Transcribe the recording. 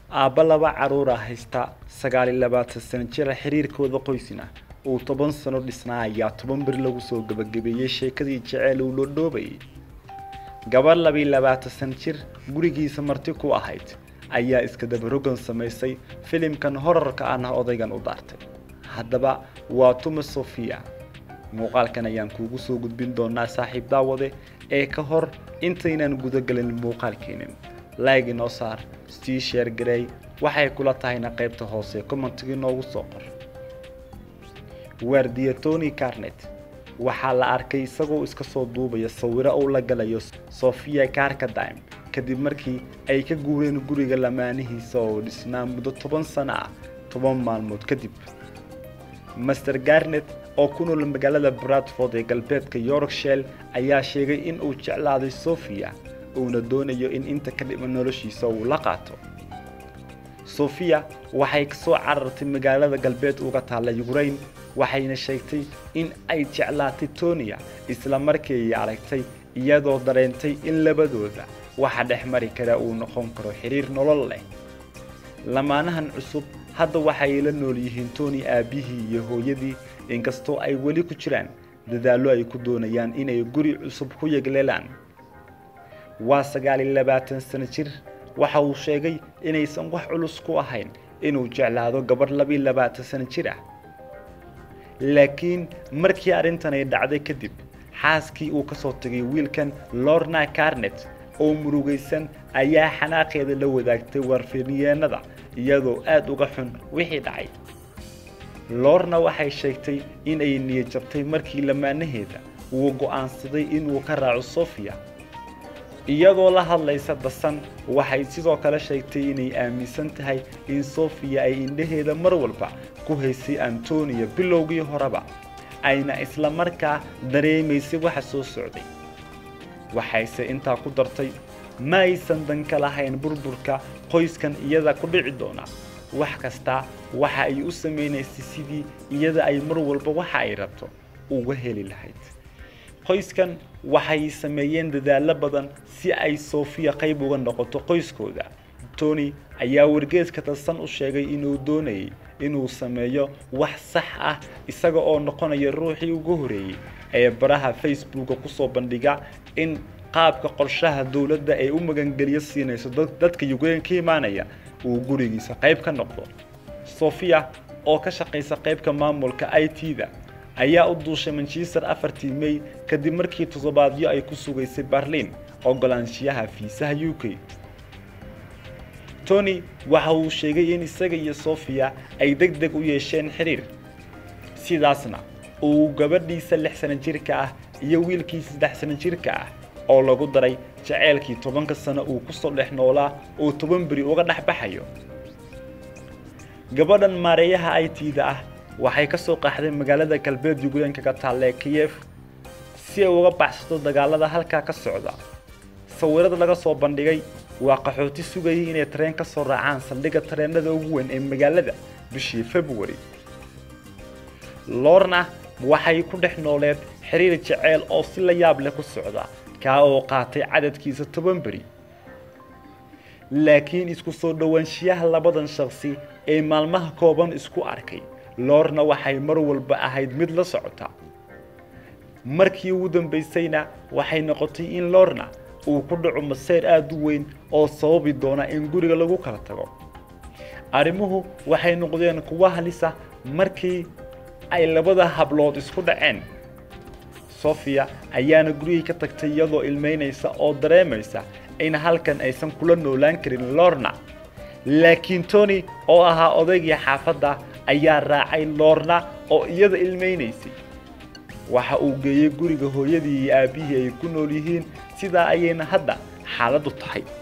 aabba laba caruura haysta sagaal iyo labaatan sano jira xiriirkooda qoysina uu toban sano dhisnaa ayaa toban bir lagu soo gabagabeeyey sheekadii jeceel uu lodhoobayay gabar labiiy labaatan san jir gurigiisa marti ku ahayd ayaa iska dabarogan samaysay filimkan horarka ahna odaygan u daartay haddaba waa tuma sofia muuqaalkan ayaan kuugu soo gudbin doonaa saaxiib daawade ee ka hor intaynaan gudagelin muuqaalkeenin like inoo saar sii sheer garey waxay kula tahayna qaybta hoose commentigii noogu soo qor waardiya tony carnet waxaa la arkay isagoo iska soo duubaya sawiro uu la galayo sofia carkadime kadib markii ay ka guureen guriga lamaanihiisa oo dhisnaa muddo toban sano ah toban maalmood kadib master garnet oo ku nool magaalada bradford ee galbeedka yorkshire ayaa sheegay in uu jeclaaday sofia uuna doonayo in inta ka dhiman noloshiisa uu la qaato sofia waxay kasoo carartay magaalada galbeed uga taalla ukraine waxayna sheegtay in ay jeclaatay tonia isla markii ay aragtay iyadoo dareentay in labadooda waxa dhex mari kara uu noqon karo xiriir nolol leh lamaanahan cusub hadda waxay la nool yihiin tony aabihii iyo hooyadii inkastoo ay weli ku jiraan dadaallo ay ku doonayaan inay guri cusub ku yegleelaan waa sagaal iyo labaatan sano jir waxa uu sheegay inaysan wax culus ku ahayn inuu jeclaado gabadh labiiy labaatan sano jir ah laakiin markii arrintan ay dhacday kadib xaaskii uu ka soo tegay wiilkan lorna carnet oo murugaysan ayaa xanaaqeeda la wadaagtay warfiryeenada iyadoo aada uga xun wixii dhacay lorna waxay sheegtay in ay niyad jabtay markii lamaanaheeda uu go'aansaday inuu ka raaco sofia iyadoo la hadlaysa dasan waxay sidoo kale sheegtay inay aaminsan tahay in sofia ay indhaheeda mar walba ku haysay antonia bilowgii horeba ayna isla markaa dareemaysay waxa soo socday waxayse intaa ku dartay ma aysan danka lahayn burburka qoyskan iyada ku dhici doona wax kasta waxa ay u samaynaysay sidii iyada ay mar walba waxa ay rabto uga heli lahayd qoyskan waxay sameeyeen dadaallo badan si ay sofia qayb uga noqoto qoyskooda tony ayaa wargeeska tasan u sheegay inuu doonayay inuu sameeyo wax sax ah isaga oo noqonaya ruuxii ugu horeeyey ee baraha facebooka kusoo bandhiga in qaabka qorshaha dowladda ee u magangeliyo siinayso dadka ukraine ka imaanaya uu gurigiisa qayb ka noqdo sofia oo ka shaqaysa qaybka maamulka i t-da ayaa u duushay manchester afartii may kadib markii toddobaadyo ay ku sugaysay berlin ogolaanshiyaha fiisaha u k tony waxa uu sheegay in isaga iyo sofia ay deg deg u yeesheen xiriir sidaasna uu gabadhiisa lix sano jirka ah iyo wiilkii saddex sano jirka ah oo lagu daray jaceylkii tobanka sano uu kusoo dhex noolaa uu toban beri uga dhex baxayo gabadhan maareeyaha i t-da ah waxay ka soo qaxday magaalada galbeed yukrainka ka taalee kiyef si ay uga baxsato dagaalada halkaa ka socda sawirada laga soo bandhigay waa qaxooti sugayay inay tareen ka soo raacaan saldhigga tareenada ugu weyn ee magaalada bishii february lorna waxay ku dhex nooleed xiriir jeceyl oo si la yaab leh ku socda kaa oo qaatay cadadkiisa toban beri laakiin isku soo dhowaanshiyaha labadan shakhsi ee maalmaha kooban isku arkay lorna waxay mar walba ahayd mid la socota markii ugu dambaysayna waxay noqotay in lorna uu ku dhaco maseyr aada u weyn oo sababi doona in guriga lagu kala tago arrimuhu waxay noqdeen kuwa halisa markii ay labada hablood isku dhaceen sofia ayaana gurigii ka tagtay iyadoo ilmeynaysa oo dareemaysa in halkan aysan kula noolaan karin lorna laakiin tony oo ahaa odaygii xaafadda ayaa raacay lorna oo iyada ilmeynaysay waxa uu geeyey guriga hooyadii iyo aabbihii ay ku nool yihiin sidaa ayayna hadda xaaladdu tahay